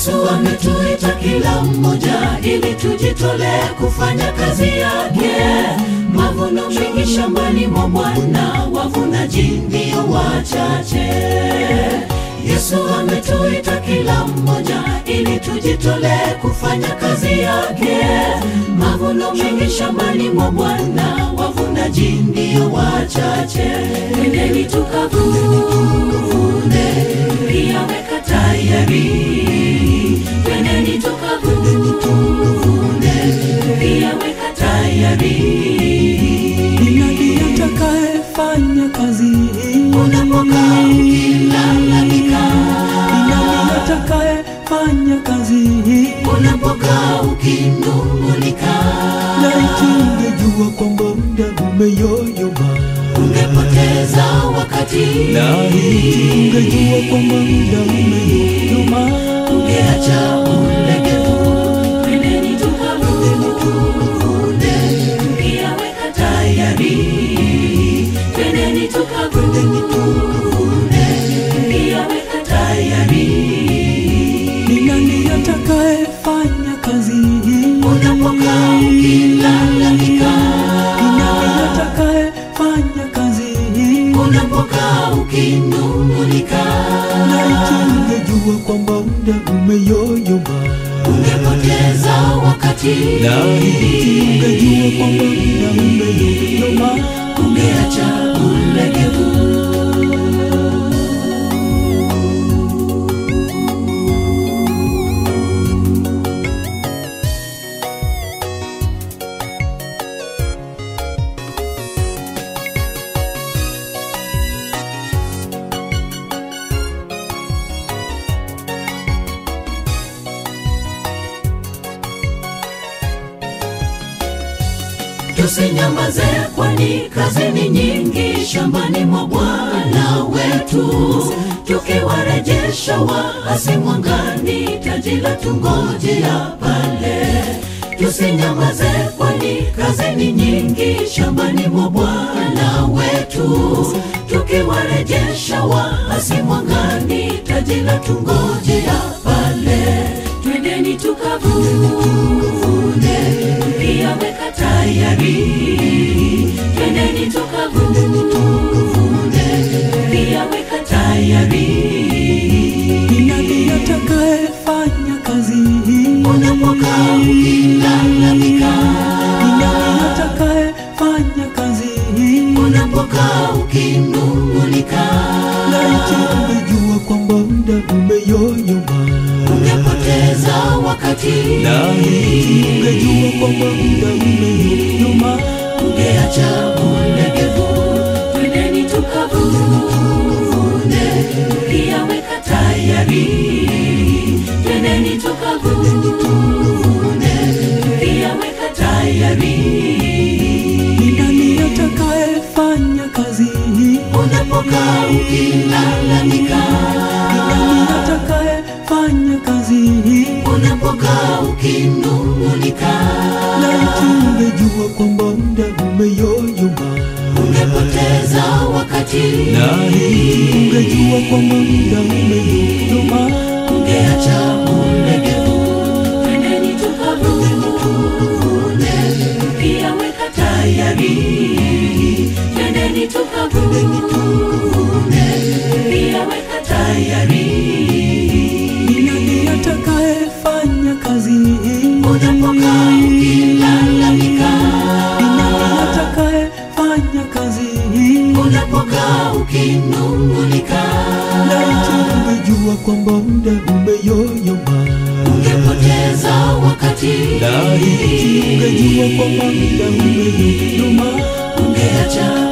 Yesu ametuita kila mmoja ili tujitolee kufanya kazi yake. Mavuno mengi shambani mwa Bwana, wavunaji ndio wachache. Yesu ametuita kila mmoja ili tujitolee kufanya kazi yake. Mavuno mengi shambani mwa Bwana, wavunaji ndio wachache. Twendeni tukavune, pia weka tayari. Twendeni tukavune, pia weka tayari. Ni nani atakayefanya kazi hii? Unapokaa ukilalamika, Ni nani atakayefanya kazi hii? unapokaa ukinung'unika, Laiti ungejua kwamba muda umeyoyoma, ungepoteza wakati, laiti ungejua kwamba muda umeyoyoma, ungeacha ulegevu. Twendeni tukavune, pia weka tayari. Twendeni tukavune, pia weka tayari. ni nani atakayefanya kazi hii? Unapokaa ukilalamika, Ni nani atakayefanya kazi hii? unapokaa ukinung'unika, Laiti ungejua kwamba muda umeyoyoma, ungepoteza wakati, laiti ungejua kwamba muda umeyoyoma. ungeacha ulegevu. Tusinyamaze, kwani kazi ni nyingi shambani mwa Bwana wetu, tukiwarejesha waasi mwangani, taji la tungojea pale. Tusinyamaze, kwani kazi ni nyingi shambani mwa Bwana wetu, tukiwarejesha waasi mwangani, taji la tungojea pale. Twendeni tukavune, pia weka tayari. Twendeni tukavune, pia weka tayari. Ni nani atakayefanya kazi hii? Unapokaa ukilalamika, Ni nani atakayefanya kazi hii? unapokaa ukinung'unika, Laiti ungejua kwamba muda umeyoyoma, ungepoteza wakati, laiti ungejua kwamba muda umeyoyoma. ungeacha ulegevu. Twendeni tukavune, pia weka tayari. Twendeni tukavune, pia weka tayari. Ni nani atakayefanya kazi hii? Unapokaa ukilalamika, Ni nani atakayefanya kazi hii? unapokaa ukinung'unika, Laiti ungejua kwamba muda umeyoyoma, ungepoteza wakati, laiti ungejua kwamba muda umeyoyoma. ungeacha ulegevu. Twendeni tukavune, pia weka tayari. Twendeni tukavune, pia weka tayari. Ni nani atakayefanya kazi hii? Unapokaa ukilalamika, Ni nani atakayefanya kazi hii? unapokaa ukinung'unika, Laiti ungejua kwamba muda umeyoyoma, ungepoteza wakati, laiti ungejua kwamba muda umeyoyoma. ungeacha